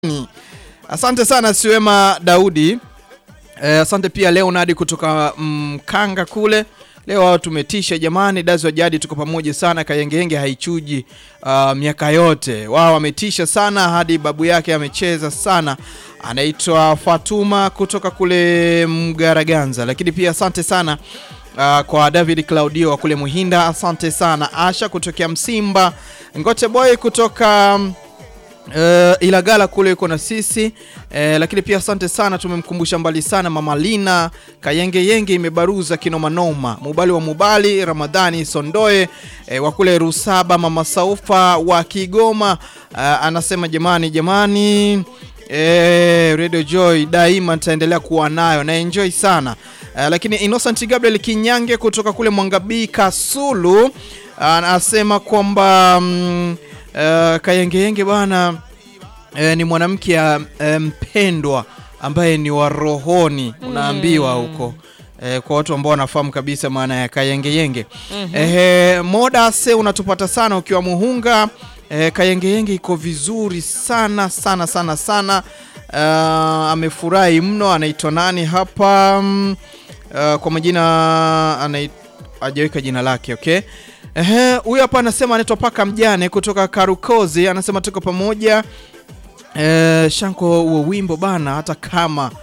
Asante sana Siwema Daudi. Eh, asante pia Leonard kutoka Mkanga kule. Leo wao tumetisha jamani, Dazi wa Jadi tuko pamoja sana, Kayengenge haichuji uh, miaka yote. Wao wametisha sana hadi babu yake amecheza sana. Anaitwa Fatuma kutoka kule Mgaraganza. Lakini pia asante sana uh, kwa David Claudio wa kule Muhinda, asante sana. Asha kutokea Msimba, Ngote Boy kutoka Uh, Ilagala kule yuko na sisi uh, lakini pia asante sana, tumemkumbusha mbali sana Mama Lina Kayenge Yenge imebaruza kinomanoma, Mubali wa Mubali Ramadhani Sondoe uh, wa kule Rusaba, Mama Saufa wa Kigoma uh, anasema jamani, jamani uh, Radio Joy daima nitaendelea kuwa nayo na enjoy sana uh, lakini Innocent Gabriel Kinyange kutoka kule Mwangabii Kasulu anasema uh, kwamba um, Uh, Kayengeyenge bwana uh, ni mwanamke uh, mpendwa ambaye ni wa rohoni unaambiwa huko uh, kwa watu ambao wanafahamu kabisa maana ya Kayengeyenge. mm -hmm. Uh, moda se unatupata sana ukiwa Muhunga. Uh, Kayengeyenge iko vizuri sana sana sana sana. Uh, amefurahi mno. Anaitwa nani hapa? Um, uh, kwa majina hajaweka jina lake okay. Ehe, huyu hapa anasema anaitwa Paka Mjane kutoka Karukozi, anasema tuko pamoja. E, Shanko, huo wimbo bana, hata kama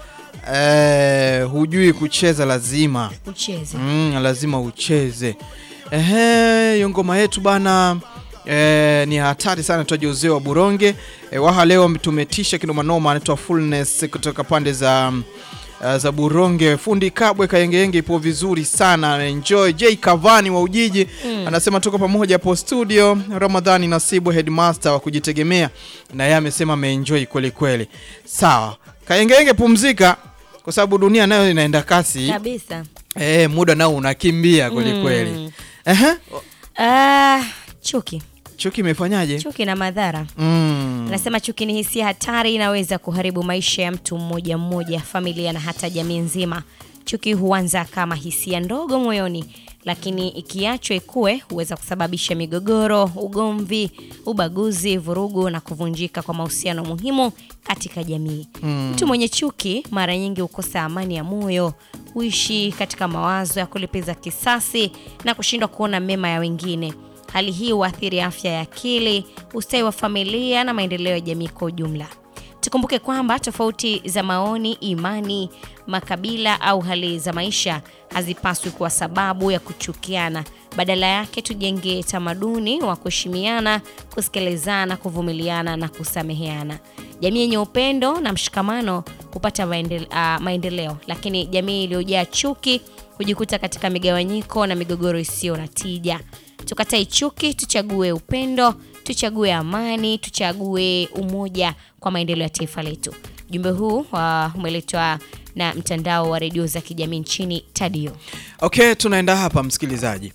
e, hujui kucheza lazima ucheze. Mm, lazima ucheze. Ehe, hiyo ngoma yetu bana e, ni hatari sana, tuaje uzee wa Buronge e, waha leo tumetisha kinomanoma. Anaitwa Fullness kutoka pande za Uh, za Buronge. Fundi Kabwe Kayengeyenge ipo vizuri sana, enjoy. J Kavani wa Ujiji mm. anasema tuko pamoja hapo studio. Ramadhani Nasibu headmaster wa kujitegemea, na yeye amesema ameenjoy kweli kweli. Sawa Kayengeyenge, pumzika kwa sababu dunia nayo inaenda kasi Kabisa. eh, muda nao unakimbia kweli kweli. Mm. Ehe, Ah, chuki. chuki imefanyaje? Chuki na madhara. Mm. Anasema chuki ni hisia hatari, inaweza kuharibu maisha ya mtu mmoja mmoja, familia na hata jamii nzima. Chuki huanza kama hisia ndogo moyoni, lakini ikiachwa ikue huweza kusababisha migogoro, ugomvi, ubaguzi, vurugu na kuvunjika kwa mahusiano muhimu katika jamii. Mtu mwenye chuki mara nyingi hukosa amani ya moyo, huishi katika mawazo ya kulipiza kisasi na kushindwa kuona mema ya wengine. Hali hii huathiri afya ya akili, ustawi wa familia na maendeleo ya jamii kwa ujumla. Tukumbuke kwamba tofauti za maoni, imani, makabila au hali za maisha hazipaswi kuwa sababu ya kuchukiana. Badala yake, tujenge tamaduni wa kuheshimiana, kusikilizana, kuvumiliana na kusameheana. Jamii yenye upendo na mshikamano hupata maendele, uh, maendeleo, lakini jamii iliyojaa chuki hujikuta katika migawanyiko na migogoro isiyo na tija. Tukatae chuki, tuchague upendo, tuchague amani, tuchague umoja kwa maendeleo ya taifa letu. Ujumbe huu uh, umeletwa na mtandao wa redio za kijamii nchini Tadio. Okay, tunaenda hapa msikilizaji.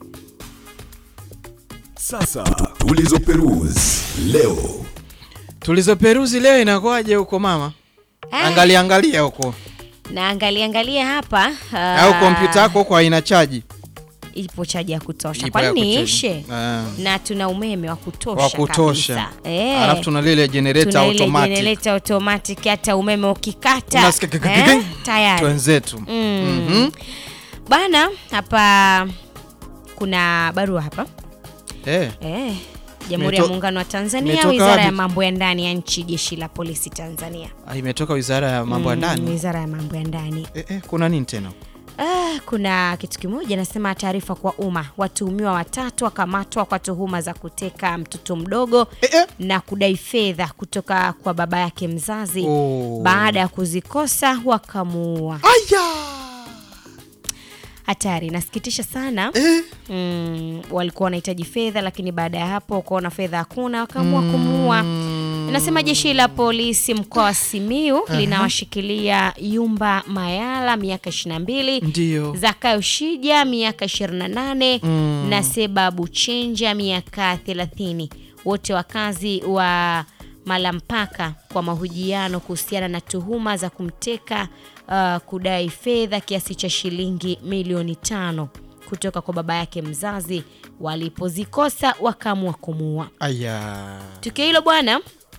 Sasa tulizoperuzi leo. Tulizoperuzi leo inakuwaje huko mama? Ah. Angalia angalia huko. Na angalia angalia hapa uh, Au kompyuta yako huko haina chaji? ipo chaji ya kutosha. Ipo Kwa ya nini kuchaji. ishe? Ah. Na tuna umeme wa kutosha Wa kutosha. kabisa. Eh. Alafu tuna lile generator Tuna ile automatic. generator automatic hata umeme ukikata Unasikia kik- kik- eh, kik- tayari Twenzetu. Mm. Mhm. Bana, hapa kuna barua hapa Eh. eh, Jamhuri ya Imeto- Muungano wa Tanzania, imetoka Wizara ya wapi? Mambo ya Ndani ya Nchi, Jeshi la Polisi Tanzania. Ah, imetoka Wizara ya Mambo ya Mm, Ndani. Wizara ya Mambo ya Ndani. Eh, eh, kuna nini tena? Ah, kuna kitu kimoja nasema, taarifa kwa umma, watuhumiwa watatu wakamatwa kwa tuhuma za kuteka mtoto mdogo Eh, eh. na kudai fedha kutoka kwa baba yake mzazi. Oh. Baada ya kuzikosa wakamuua. Aya! Hatari, nasikitisha sana. Eh. mm, walikuwa wanahitaji fedha lakini baada ya hapo wakaona fedha hakuna wakaamua kumuua. Inasema jeshi la polisi mkoa wa Simiu linawashikilia Yumba Mayala miaka 22, Ndio. Zakayo Shija miaka 28 na Seba Buchenja miaka 30, wote wakazi wa Malampaka kwa mahojiano kuhusiana na tuhuma za kumteka uh, kudai fedha kiasi cha shilingi milioni tano kutoka kwa baba yake mzazi. Walipozikosa wakaamua kumuua. Aya. Tukio hilo bwana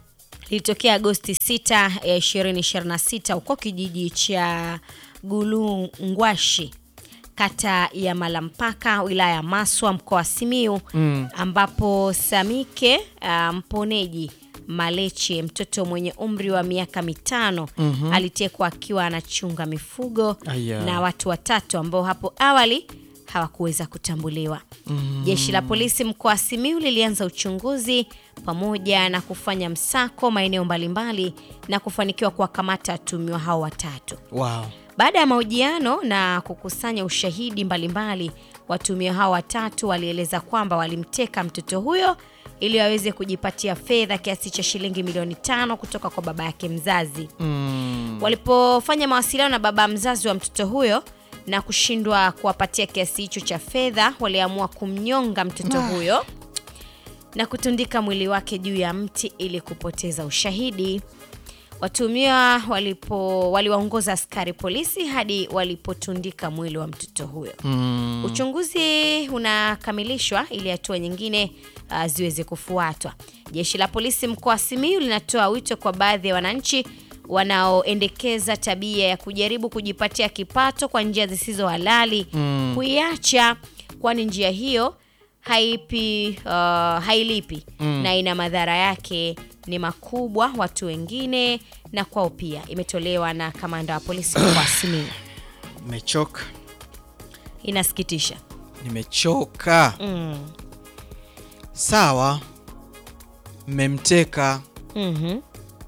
lilitokea Agosti 6 ya 2026 huko kijiji cha Gulungwashi kata ya Malampaka wilaya ya Maswa mkoa wa Simiyu ambapo Samike uh, Mponeji Maleche mtoto mwenye umri wa miaka mitano alitekwa akiwa anachunga mifugo Aya. na watu watatu ambao hapo awali hawakuweza kutambuliwa. Jeshi la polisi mkoa wa Simiyu lilianza uchunguzi pamoja na kufanya msako maeneo mbalimbali na kufanikiwa kuwakamata watuhumiwa hao watatu. Wow. Baada ya mahojiano na kukusanya ushahidi mbalimbali, watuhumiwa hao watatu walieleza kwamba walimteka mtoto huyo ili waweze kujipatia fedha kiasi cha shilingi milioni tano kutoka kwa baba yake mzazi. Mm. Walipofanya mawasiliano na baba mzazi wa mtoto huyo na kushindwa kuwapatia kiasi hicho cha fedha, waliamua kumnyonga mtoto huyo na kutundika mwili wake juu ya mti ili kupoteza ushahidi. Watuhumiwa walipo waliwaongoza askari polisi hadi walipotundika mwili wa mtoto huyo. Mm. Uchunguzi unakamilishwa ili hatua nyingine uh, ziweze kufuatwa. Jeshi la polisi mkoa wa Simiyu linatoa wito kwa baadhi ya wananchi wanaoendekeza tabia ya kujaribu kujipatia kipato kwa njia zisizo halali kuiacha, kwani njia hiyo haipi uh, hailipi na ina madhara yake ni makubwa watu wengine na kwao pia. Imetolewa na kamanda wa polisi mkoa wa Simiyu. Nimechoka. Inasikitisha. Nimechoka. Mm. Sawa. Mmemteka, Mhm.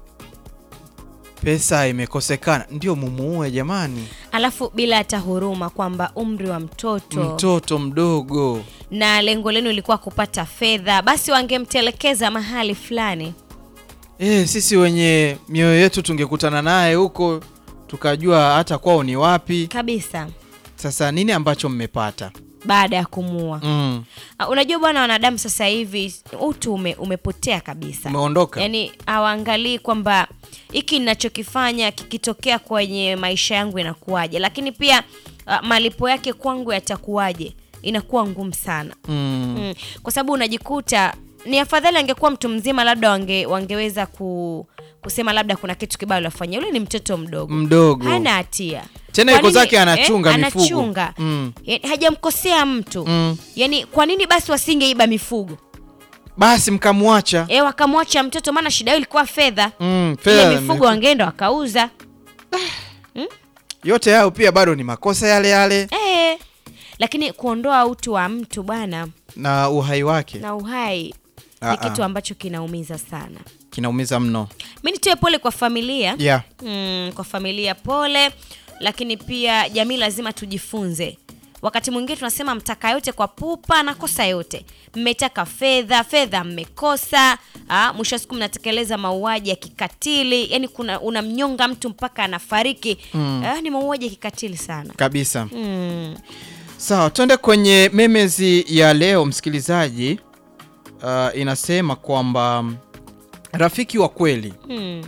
pesa imekosekana, ndio mumuue jamani. Alafu bila hata huruma kwamba umri wa mtoto Mtoto mdogo. na lengo lenu ilikuwa kupata fedha, basi wangemtelekeza mahali fulani. Eh, sisi wenye mioyo yetu tungekutana naye huko tukajua hata kwao ni wapi. Kabisa. Sasa nini ambacho mmepata? Baada ya kumuua. Mm. Ah, Unajua bwana, wanadamu sasa hivi utu ume, umepotea kabisa. Umeondoka. Yaani hawaangalii kwamba hiki ninachokifanya kikitokea kwenye maisha yangu inakuwaje, lakini pia ah, malipo yake kwangu yatakuwaje, inakuwa ngumu sana. Mm. Mm. Kwa sababu unajikuta ni afadhali angekuwa mtu mzima, labda wange, wangeweza ku, kusema labda kuna kitu kibaya alifanya. Yule ni mtoto mdogo, Mdogo. hana hatia Tena Kwa yuko nini- zake anachunga mifugo. anachunga. Mm. Yaani hajamkosea mtu Mm. yaani, kwa nini basi wasingeiba mifugo Basi mkamwacha. e, wakamwacha mtoto? Maana shida hiyo ilikuwa fedha. Mm, Ile fedha mifugo mifu- wangeenda wakauza yote hayo pia bado ni makosa yale yale e, lakini kuondoa utu wa mtu bwana na uhai wake na uhai Ah, ni ah. kitu ambacho kinaumiza sana. kinaumiza mno. Mi nitoe pole kwa familia Yeah. mm, kwa familia pole, lakini pia jamii lazima tujifunze. Wakati mwingine tunasema mtaka yote kwa pupa na kosa yote, mmetaka fedha, fedha mmekosa. ah, Mwisho wa siku mnatekeleza mauaji ya kikatili, yani kuna unamnyonga mtu mpaka anafariki. Ah, ni mauaji ya kikatili sana. Kabisa. Mm. Sawa, twende kwenye memezi ya leo msikilizaji. Uh, inasema kwamba mm, rafiki wa kweli Mm.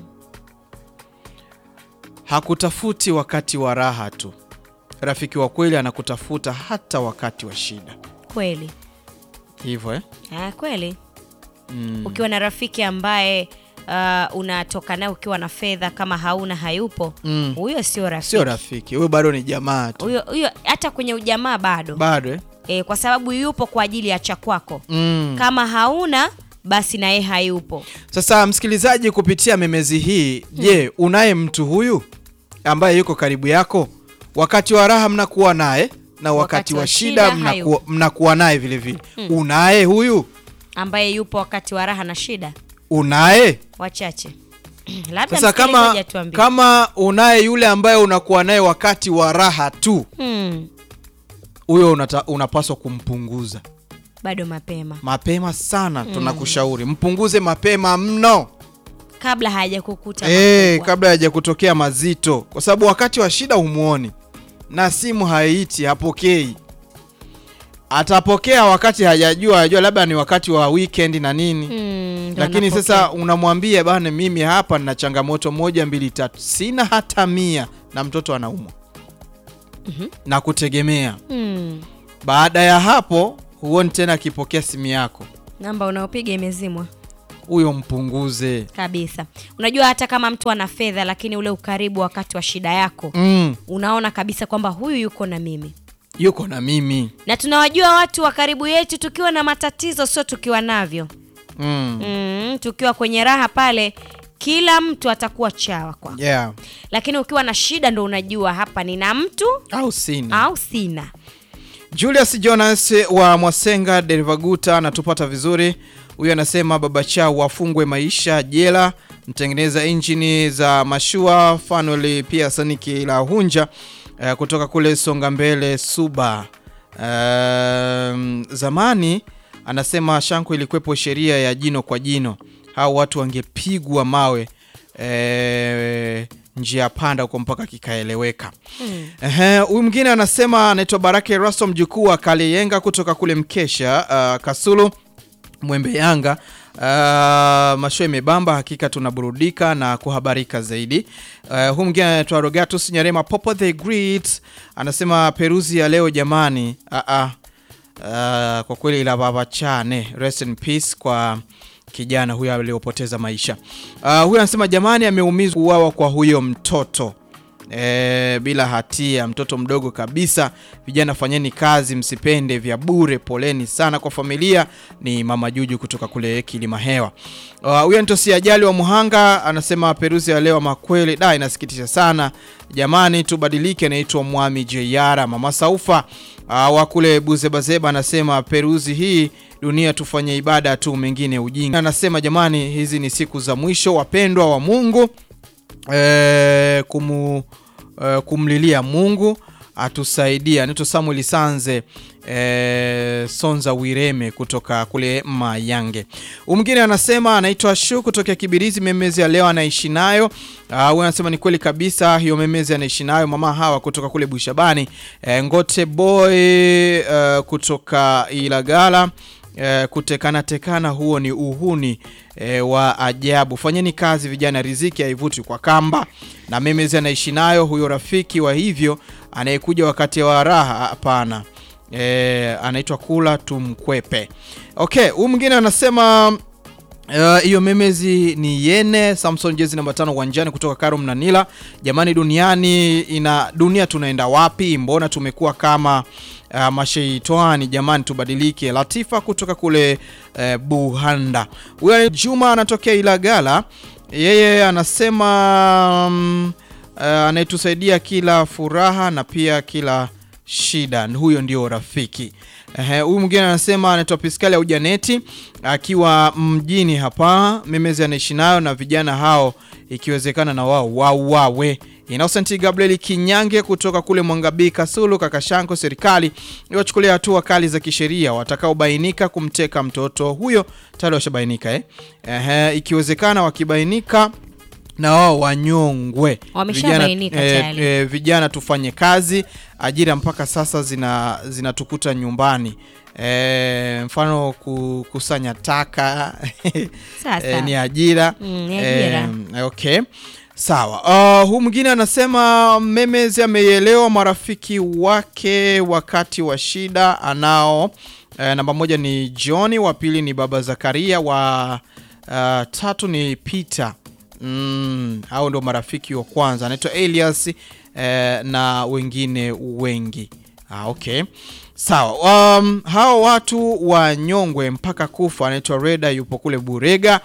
hakutafuti wakati wa raha tu. Rafiki wa kweli anakutafuta hata wakati wa shida. Kweli Hivyo eh? ah, kweli Mm. ukiwa na rafiki ambaye uh, unatoka naye ukiwa na fedha, kama hauna hayupo, Mm. huyo sio rafiki. Sio rafiki, huyo bado ni jamaa tu. huyo huyo hata kwenye ujamaa bado Bado eh? e, kwa sababu yupo kwa ajili ya cha kwako. Mm. Kama hauna basi naye hayupo. Sasa msikilizaji, kupitia memezi hii, je, unaye mtu huyu ambaye yuko karibu yako? Wakati wa raha mnakuwa naye na wakati, Wakati wa wa shida shida mnakuwa, mnakuwa naye vile vile. Unaye huyu? ambaye yupo wakati wa raha na shida, Unaye? wachache labda Sasa kama, msikilizaji atuambie. kama unaye yule ambaye unakuwa naye wakati wa raha tu, Hmm, huyo unata, unapaswa kumpunguza bado mapema mapema sana. Tunakushauri mpunguze mapema mno. kabla hajakukuta Eh, makubwa. kabla haja kutokea mazito, kwa sababu wakati wa shida humuoni na simu haiti, hapokei. Atapokea wakati hajajua, hajajua labda ni wakati wa weekend na nini Hmm, ndo lakini anapokea. sasa unamwambia bana, mimi hapa nina changamoto moja mbili tatu, sina hata mia, na mtoto anaumwa na kutegemea. Hmm, Baada ya hapo huoni tena akipokea simu yako, namba unaopiga imezimwa. huyo mpunguze. kabisa. Unajua hata kama mtu ana fedha, lakini ule ukaribu wakati wa shida yako Mm, unaona kabisa kwamba huyu yuko na mimi, yuko na mimi na tunawajua watu wa karibu yetu tukiwa na matatizo, sio tukiwa navyo. mm. Mm, tukiwa kwenye raha pale, kila mtu atakuwa chawa kwako, Yeah. lakini ukiwa na shida ndo unajua hapa nina mtu au sina au sina. Julius Jonas wa Mwasenga Derivaguta anatupata vizuri. Huyu anasema baba chao wafungwe maisha jela, mtengeneza injini za mashua Fanuel pia Saniki la Hunja eh, kutoka kule Songa Mbele Suba. Um, zamani anasema Shanko ilikuwepo sheria ya jino kwa jino, hao watu wangepigwa mawe eh, njia panda huko mpaka kikaeleweka. Ehe, huyu mwingine anasema anaitwa Barake Rasto mjukuu wa Kaleyenga kutoka kule Mkesha uh, Kasulu Mwembe Yanga. Uh, masho imebamba, hakika tunaburudika na kuhabarika zaidi. Uh, huyu mwingine anaitwa Rogatus Nyarema Popo the Great anasema peruzi ya leo jamani, uh, uh, uh, kwa kweli ila baba chane, rest in peace kwa kijana huyo aliyopoteza maisha. Uh, huyu anasema jamani, ameumizwa kuuawa kwa huyo mtoto e, bila hatia, mtoto mdogo kabisa. Vijana fanyeni kazi, msipende vya bure. Poleni sana kwa familia. Ni mama Juju kutoka kule Kilima Hewa. Uh, Huyu Antosi Ajali wa Muhanga anasema peruzi ya leo makweli da inasikitisha sana jamani, tubadilike. Anaitwa Mwami Jeyara. Mama Saufa uh, wa kule Buzebazeba anasema peruzi hii dunia tufanye ibada tu, mengine ujinga. Anasema jamani, hizi ni siku za mwisho, wapendwa wa Mungu eh, kumu, eh, kumlilia Mungu atusaidia. Anaitwa Samuel Sanze eh, Sonza Wireme kutoka kule Mayange. Huyu mwingine anasema anaitwa Shu kutoka Kibirizi, memezi ya leo anaishi nayo. Ah, Huyu anasema ni kweli kabisa, hiyo memezi anaishi nayo. Mama hawa kutoka kule Bushabani. Eh, Ngote Boy eh, kutoka Ilagala Eh, kutekana tekana huo ni uhuni eh, wa ajabu. Fanyeni kazi vijana, riziki haivuti kwa kamba. Na memezi anaishi nayo huyo rafiki wa hivyo anayekuja wakati wa raha, hapana. Eh, anaitwa kula tumkwepe. Okay, huyu mwingine anasema Uh, hiyo memezi ni yene Samson jezi namba tano uwanjani kutoka Karum na Nila. Jamani, duniani ina dunia tunaenda wapi? Mbona tumekuwa kama uh, masheitani? Jamani, tubadilike. Latifa kutoka kule uh, Buhanda. Huyo ni Juma anatokea Ilagala, yeye anasema um, uh, anayetusaidia kila furaha na pia kila shida, huyo ndio rafiki. Ehe, huyu mwingine anasema anaitwa Piskali au Janeti akiwa mjini hapa, memezi anaishi nayo na vijana hao, ikiwezekana na wao wauawe. Innocent Gabriel Kinyange kutoka kule Mwangabii Kasulu, Kakashanko, serikali iwachukulia hatua kali za kisheria watakaobainika kumteka mtoto huyo. Tayari washabainika eh? Ehe, ikiwezekana wakibainika na wao wanyongwe. Wameshabainika Vijana, tayari. eh, vijana tufanye kazi, ajira mpaka sasa zina zinatukuta nyumbani. E, mfano kukusanya taka Sasa. e, ni ajira, Mm, ni ajira. E, okay sawa. Uh, huu mwingine anasema Memezi ameielewa marafiki wake wakati wa shida anao. E, namba moja ni Johni, wa pili ni baba Zakaria, wa uh, tatu ni Peter. Mm, hao ndo marafiki wa kwanza, anaitwa Elias eh, na wengine wengi. Ah, okay sawa. Um, hao watu wanyongwe mpaka kufa. Anaitwa Reda, yupo kule Burega.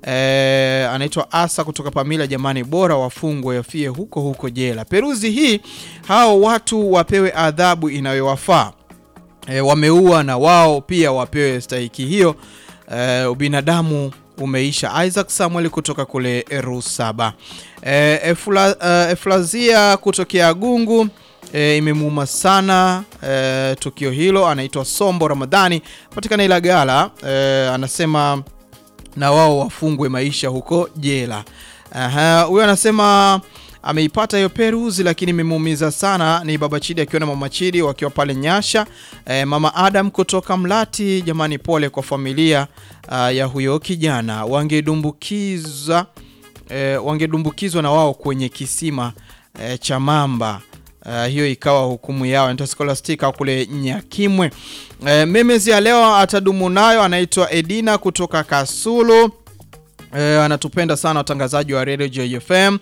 Eh, anaitwa Asa kutoka Pamila. Jamani, bora wafungwe yafie huko huko jela. Peruzi hii, hao watu wapewe adhabu inayowafaa. E, wameua na wao pia wapewe stahiki hiyo. E, ubinadamu umeisha. Isaac Samuel kutoka kule Rusaba. E, Efla, e, Eflazia kutokea Gungu e, imemuuma sana e, tukio hilo. Anaitwa Sombo Ramadhani patikana Ilagala. E, anasema na wao wafungwe maisha huko jela. Aha, huyo anasema ameipata hiyo peruzi lakini imemuumiza sana. Ni baba Chidi akiwa na mama Chidi wakiwa pale Nyasha. E, mama Adam kutoka Mlati, jamani, pole kwa familia uh, ya huyo kijana. Wangedumbukiza e, wangedumbukizwa na wao kwenye kisima e, cha mamba. Uh, hiyo ikawa hukumu yao. Anaitwa Scholastica kule Nyakimwe. Uh, memezi ya leo atadumu nayo, anaitwa Edina kutoka Kasulu. E, anatupenda sana watangazaji wa Radio JFM.